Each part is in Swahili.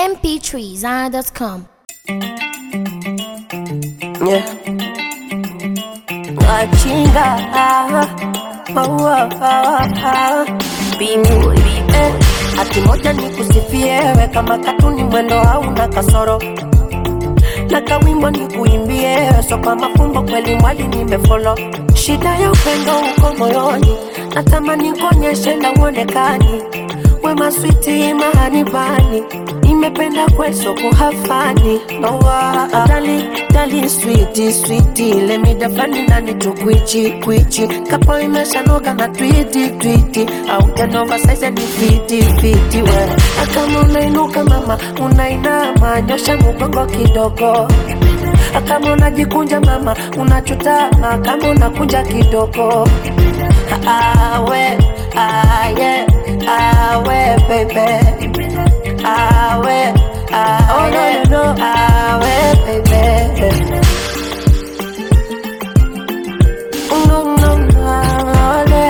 mp3zara.com. Yeah. Wachinga ah, oh, ah, ah, ah. Bingu eh, ati moja ni kusifie we kama katuni mwendo hauna kasoro na kawimbo ni kuimbie so kwa mafumbo kweli mwali nimefolo shida ya upendo uko moyoni natamani kuonyeshe na uonekani wema switi mahanibani nimependa kweso kuhafani nowa dali dali switi switi lemidafani nani tukwichi kwichi kapo imeshanoga na twiti twiti au janova saize ni fiti fiti we akama unainuka mama unainama nyosha mugongo kidogo kama unajikunja mama unachutama kama unakunja kidogo awe aye awe baby awe awe no, no, no. awe baby no, no, no, ale.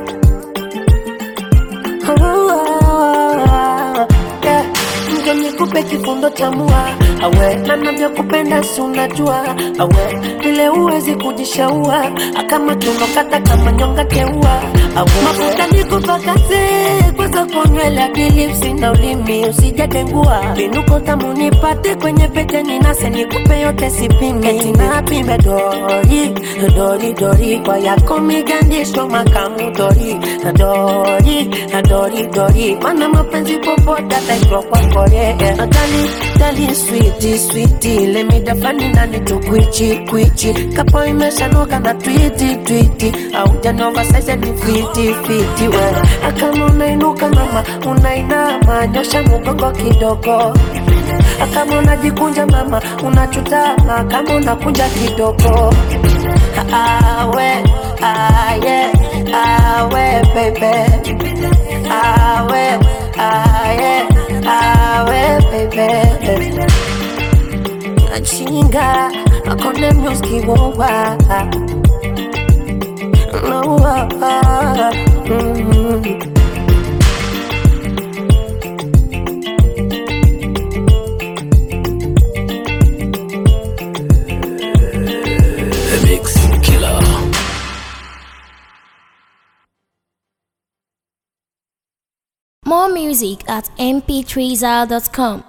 Yeah. Nje nikupe kifundo cha mua awe na navyokupenda si unajua awe vile uwezi kujishaua akama tunokata kama nyonga teua awe mafuta nikupakaze kwanza konywele akilipsi na ulimi usijadengua vinuko tamu nipate kwenye pete ninase nikupe yote sipimi eti napime dori dori dori kwa yako migandisho makamu dori dori dori dori mana mapenzi popote ataitwa kwa kore dali dali switi switi lemidafani nani tukwichi kwichi kapo imeshanoga na twiti twiti au janova saize ni fiti fiti we akama unainuka mama unainama nyosha mugongo kidogo kama unajikunja mama unachutama kama unakunja kidogo awe aye awe bebe awe aye awe bebe achinga akone myoski wowa no, mm. The Mix Killer. More music at mp3zara.com.